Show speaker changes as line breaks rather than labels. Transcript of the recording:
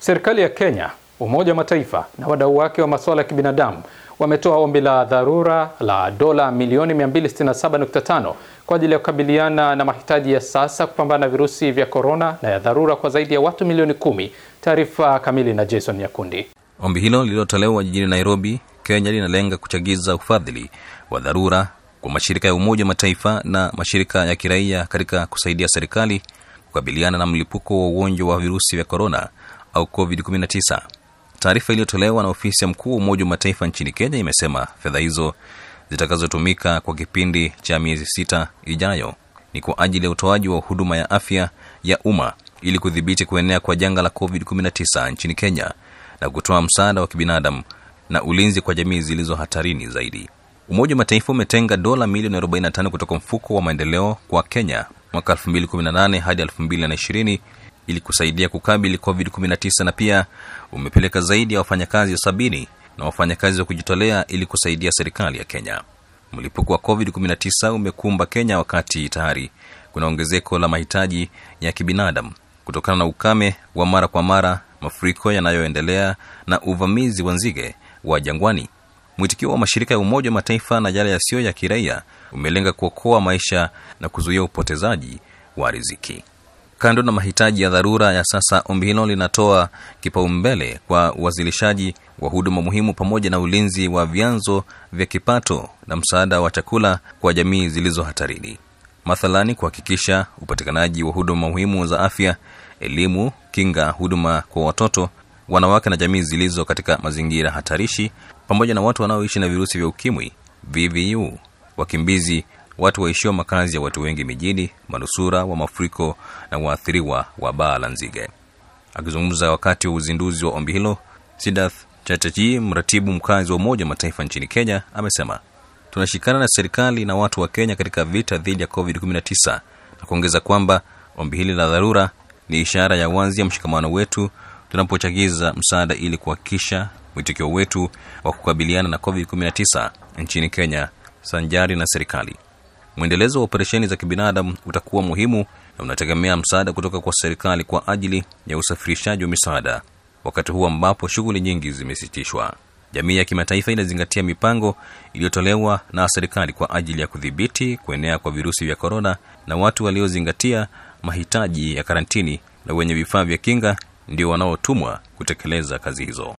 Serikali ya Kenya, Umoja wa Mataifa na wadau wake wa masuala ya kibinadamu wametoa ombi la dharura la dola milioni 267.5 kwa ajili ya kukabiliana na mahitaji ya sasa kupambana na virusi vya korona na ya dharura kwa zaidi ya watu milioni kumi. Taarifa kamili na Jason Nyakundi.
Ombi hilo lililotolewa jijini Nairobi, Kenya, linalenga kuchagiza ufadhili wa dharura kwa mashirika ya Umoja wa Mataifa na mashirika ya kiraia katika kusaidia serikali kukabiliana na mlipuko wa ugonjwa wa virusi vya korona au COVID-19. Taarifa iliyotolewa na ofisi ya mkuu wa Umoja wa Mataifa nchini Kenya imesema fedha hizo zitakazotumika kwa kipindi cha miezi sita ijayo ni kwa ajili ya utoaji wa huduma ya afya ya umma ili kudhibiti kuenea kwa janga la COVID-19 nchini Kenya na kutoa msaada wa kibinadamu na ulinzi kwa jamii zilizo hatarini zaidi. Umoja wa Mataifa umetenga dola milioni 45 kutoka mfuko wa maendeleo kwa Kenya mwaka 2018 hadi 2020 ili kusaidia kukabili COVID-19 na pia umepeleka zaidi ya wafanyakazi sabini na wafanyakazi wa kujitolea ili kusaidia serikali ya Kenya. Mlipuko wa COVID-19 umekumba Kenya wakati tayari kuna ongezeko la mahitaji ya kibinadamu kutokana na ukame wa mara kwa mara, mafuriko yanayoendelea na uvamizi wa nzige wa jangwani. Mwitikio wa mashirika ya Umoja wa Mataifa na yale yasiyo ya kiraia umelenga kuokoa maisha na kuzuia upotezaji wa riziki. Kando na mahitaji ya dharura ya sasa, ombi hilo linatoa kipaumbele kwa uwasilishaji wa huduma muhimu pamoja na ulinzi wa vyanzo vya kipato na msaada wa chakula kwa jamii zilizo hatarini, mathalani kuhakikisha upatikanaji wa huduma muhimu za afya, elimu, kinga, huduma kwa watoto, wanawake na jamii zilizo katika mazingira hatarishi, pamoja na watu wanaoishi na virusi vya ukimwi, VVU, wakimbizi watu waishio makazi ya watu wengi mijini, manusura wa mafuriko na waathiriwa wa baa la nzige. Akizungumza wakati wa uzinduzi wa ombi hilo, Sidath Chatterjee, mratibu mkazi wa Umoja wa Mataifa nchini Kenya, amesema tunashikana na serikali na watu wa Kenya katika vita dhidi ya COVID-19 na kuongeza kwamba ombi hili la dharura ni ishara ya wazi ya mshikamano wetu tunapochagiza msaada ili kuhakikisha mwitikio wetu wa kukabiliana na COVID-19 nchini Kenya sanjari na serikali. Mwendelezo wa operesheni za kibinadamu utakuwa muhimu na unategemea msaada kutoka kwa serikali kwa ajili ya usafirishaji wa misaada, wakati huu ambapo shughuli nyingi zimesitishwa. Jamii ya kimataifa inazingatia mipango iliyotolewa na serikali kwa ajili ya kudhibiti kuenea kwa virusi vya korona, na watu waliozingatia mahitaji ya karantini na wenye vifaa vya kinga ndio wanaotumwa kutekeleza kazi hizo.